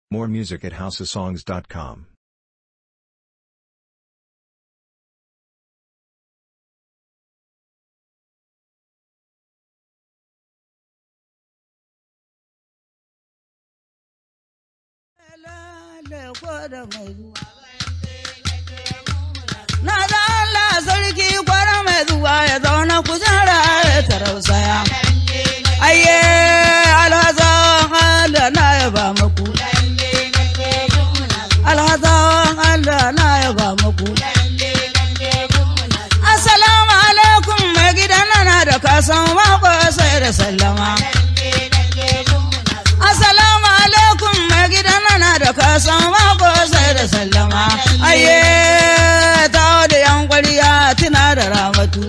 More music at houseofsongs.com. Na da Allah sarki kwara mai zuwa ya zauna kujera ya tarausaya. Ayye alhazan Allah na ya ba maku. Alhazan Allah na ya ba maku. Assalamu alaikum mai gidan na da kasan mako sai da sallama. Assalamu alaikum mai gidan na da kasan mako sai da sallama. Ayye ta da yan kwariya tuna da ramatu.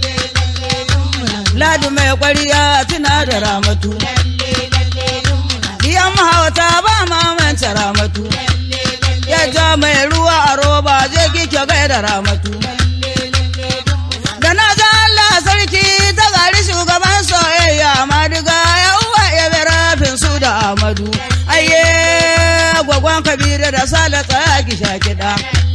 Ladi mai kwariya tuna da ramatu. Diyan mahauta ba mamanta ramatu. Ya ja mai ruwa a roba je kike gaida ramatu. Da na ga Allah sarki ta gari shugaban soyayya madiga ya uwa ya bi rafin su da Amadu. Ayye gwagwan Kabiru da Sale tsaya ki sha kiɗa.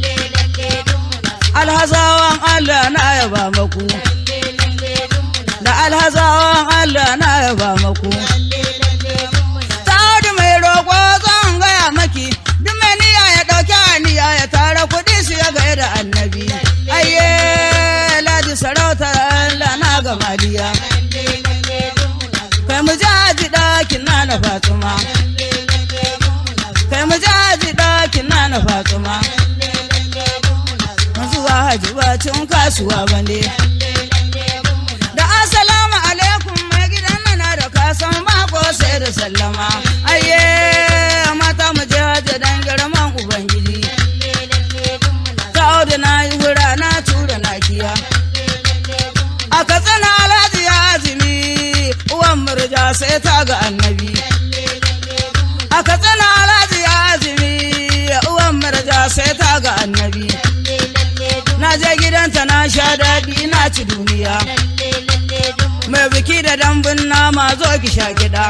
Alhazawan Allah na yaba maku. Da alhazawan Allah na yaba maku. Ta mai roƙo zan gaya maki. Duk mai niyya ya ɗauki aniya ya tara kuɗi su ya gaya da annabi. Ayye ladi sarautar Allah na gamaliya. Kai mu jaji ɗakin na na Fatima. Kai mu jaji ɗakin na na Fatima. Zuwa haji ba cin kasuwa ba ne. Da assalamu alaikum mai gidan na da kasan mako sai da sallama. Ayye mata mu je haji dan girman Ubangiji. Ta da na yi hura na tura na kiya. A katsina alhaji ya azumi uwan murja sai ta ga annabi. A katsina alhaji ya azumi uwan murja sai ta ga annabi. Na je gidanta na sha daɗi na ci duniya. Mai biki da dambun nama zo ki sha kiɗa.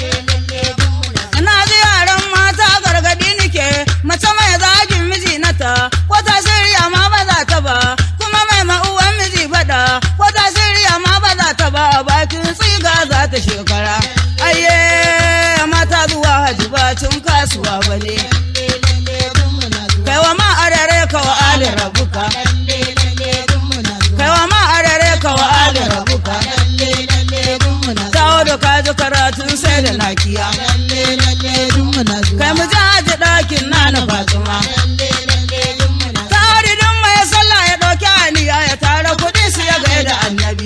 Na ji yaran mata gargaɗi nike mace mai zagin miji nata ko ta shirya ma ba za ta ba kuma mai ma'uwan miji faɗa ko ta shirya ma ba za ta ba a bakin tsiga za ta shekara. Ayye mata zuwa haji ba cin kasuwa ba ne. Kai wa ma arare ka wa ali rabuka. Kai wa ma arare ka wa ali rabuka. Tawo da kaji karatun sai da nakiya. Kai mu ji haji ɗakin na na Fatima. Tari don mai sallah ya ɗauki aniya ya tara kuɗi su ya gaya da annabi.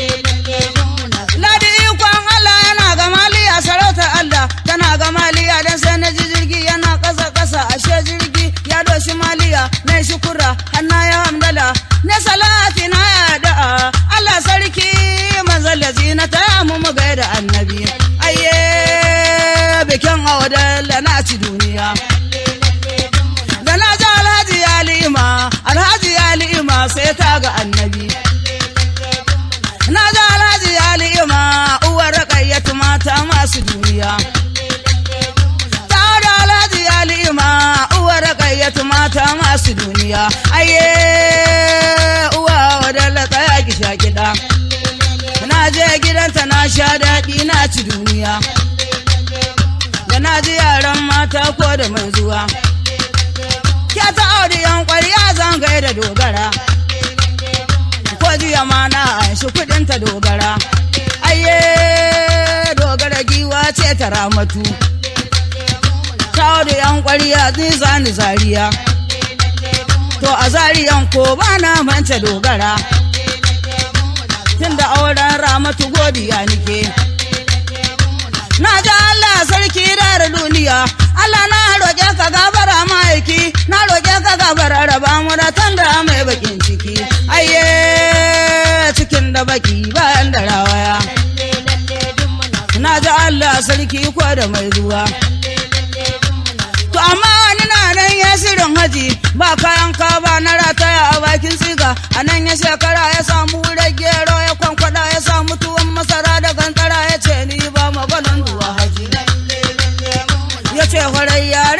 Ladi ikon Allah yana ga maliya sarautar Allah tana ga maliya don sai na ji jirgi yana ƙasa ƙasa ashe jirgi ya doshi maliya na shukura hanna ya hamdala na salati na ya da'a Allah sarki manzal na ta mu mu gaida annabi ayye bikin awadalla na ci duniya da na ji alhaji ya li'ima alhaji ya li'ima sai ta ga annabi na ji alhaji ya li'ima uwar raƙayyatu mata masu duniya ta da alhaji ya li'ima uwar raƙayyatu mata masu duniya aye uwa wadalla tsaya ki sha kiɗa na je gidanta na sha daɗi na ci duniya da na ji yaran mata ko da mai zuwa ke ta auri yan ƙwarya zan da dogara ko jiya ma na an shi kuɗin ta dogara ayye dogara giwa ce ta ramatu ta auri yan ƙwarya zai zani zariya to a zariyan ko ba na manta dogara tunda auren ramatu godiya nike na ji Allah sarki da duniya Allah na roƙe ka gabara ma'aiki na roƙe ka gabara raba mu da tanda mai bakin ciki ayye cikin da baki bayan da rawaya na ji Allah sarki ko da mai ruwa to amma wani na nan ya shirin haji ba kayan kaba na rataya a bakin tsiga a nan ya shekara ya samu gero ya kwankwada ya samu tuwon masara da gantara ya ce ni ba maganin duwa haji ya ce farai yare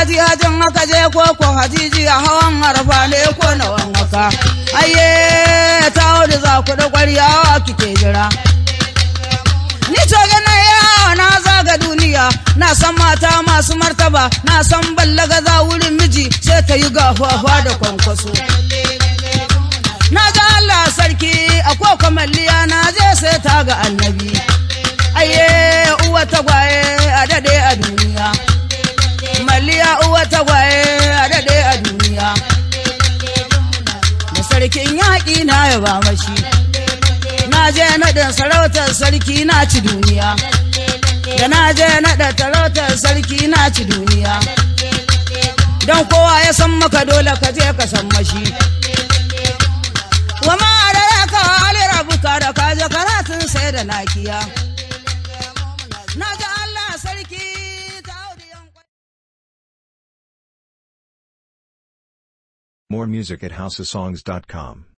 haji hajin haka je ko ko hajiji a hawan harfa ne ko na wanka aye ta wuri za ku da kwaryawa kike jira ni to gana yawa na zaga duniya na san mata masu martaba na san ballaga za wurin miji sai ta yi gafafa da kwankwaso na ga Allah sarki a koko malliya na je sai ta ga annabi aye uwa tagwaye a dade a duniya malliya uwa tagwaye a dade a duniya da sarkin yaƙi na ya ba mashi na je naɗin sarautar sarki na ci duniya da na je naɗa sarautar sarki na ci duniya don kowa ya san maka dole ka je ka san mashi wa ma da ka ali rabuka da ka je karatun sai da nakiya na ji Allah sarki ta audiyan More music at houseofsongs.com.